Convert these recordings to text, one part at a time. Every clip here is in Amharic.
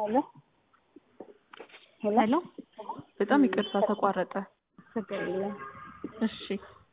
ሄሎ ሄሎ ሄሎ በጣም ይቅርታ ተቋረጠ። ችግር የለም። እሺ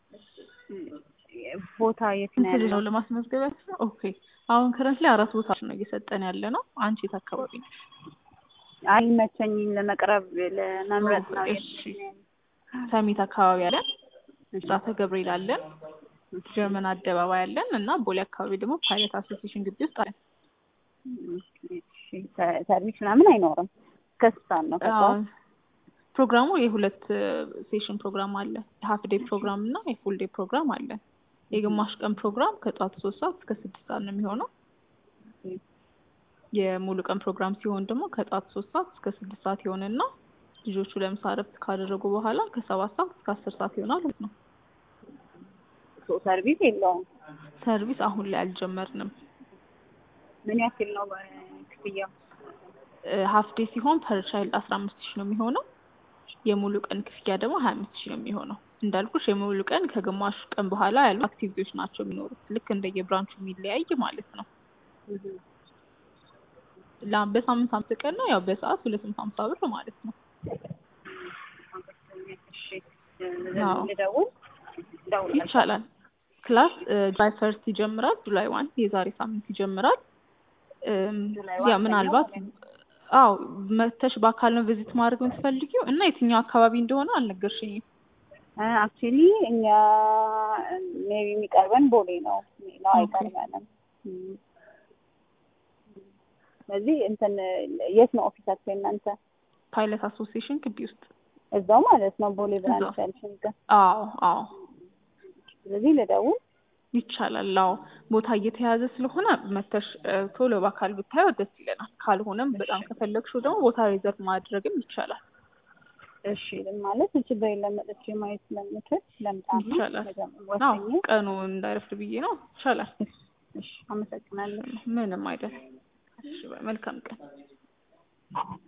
ቦታ የት ነው ስንት ልጅ ነው ያለው? ለማስመዝገብ ያስችላል? ኦኬ አሁን ከረንት ላይ አራት ቦታ ነው እየሰጠን ያለ ነው። አንቺ የት አካባቢ ነሽ? አይመቸኝም ለመቅረብ ለመምረጥ ነው። እሺ ሰሚት አካባቢ አለን፣ ብስራተ ገብርኤል አለን፣ ጀርመን አደባባይ አለን እና ቦሌ አካባቢ ደግሞ ፓይለት አሶሲዬሽን ግቢ ውስጥ አለን። እሺ፣ ሰ- ሰርቪስ ምናምን አይኖርም። ከስታን ነው አዎ፣ ከጠዋት ፕሮግራሙ የሁለት ሴሽን ፕሮግራም አለ። የሀፍ ዴይ ፕሮግራም እና የፉል ዴይ ፕሮግራም አለ። የግማሽ ቀን ፕሮግራም ከጠዋት ሶስት ሰዓት እስከ ስድስት ሰዓት ነው የሚሆነው። የሙሉ ቀን ፕሮግራም ሲሆን ደግሞ ከጠዋት ሶስት ሰዓት እስከ ስድስት ሰዓት ይሆንና ልጆቹ ለምሳ እረፍት ካደረጉ በኋላ ከሰባት ሰዓት እስከ አስር ሰዓት ይሆናል ማለት ነው። ሶ- ሰርቪስ የለውም። ሰርቪስ አሁን ላይ አልጀመርንም። ምን ያክል ነው ክፍያው? ሀፍ ዴይ ሲሆን ፐር ቻይልድ አስራ አምስት ሺህ ነው የሚሆነው። የሙሉ ቀን ክፍያ ደግሞ ሀያ አምስት ሺህ ነው የሚሆነው። እንዳልኩሽ የሙሉ ቀን ከግማሽ ቀን በኋላ ያሉ አክቲቪቲዎች ናቸው የሚኖሩት ልክ እንደየብራንቹ የሚለያይ ማለት ነው። ላ- በሳምንት አምስት ቀን ነው ያው በሰዓት ሁለት መቶ ሀምሳ ብር ማለት ነው። እሺ አዎ። ልደውል እደውላለሁ። ይቻላል። ክላስ ጁላይ ፈርስት ይጀምራል። ጁላይ ዋን የዛሬ ሳምንት ይጀምራል። እም፣ ጁላይ ያ ዋን ምናልባት ሰኞ አዎ መተሽ በአካል ነው ቪዚት ማድረግ የምትፈልጊው እና የትኛው አካባቢ እንደሆነ አልነገርሽኝም። አክቹሊ እኛ ሜቢ የሚቀርበን ቦሌ ነው። ሌላው ኦኬ። አይቀርበንም። እም። ስለዚህ እንትን የት ነው ኦፊሳቸው እናንተ? ፓይለት አሶሲዬሽን ግቢ ውስጥ እዛው ማለት ነው ቦሌ ብራንች እዛው። ያልሽኝ ጋር። አዎ አዎ ስለዚህ ልደውል። ይቻላል። አዎ ቦታ እየተያዘ ስለሆነ መተሽ እ፣ ቶሎ በአካል ብታየው ደስ ይለናል። ካልሆነም በጣም ከፈለግሽው ደግሞ ቦታ ሪዘርቭ ማድረግም ይቻላል። እሺ ማለት ችግር የለም መጥቼ ማየት ስለምችል ለምጣና ይቻላል። አዎ ወሰኝ። ቀኑ እንዳይረፍድ ብዬ ነው። ይቻላል። እሺ አመሰግናለሁ። ምንም አይደል። እሺ፣ በይ፣ መልካም ቀን።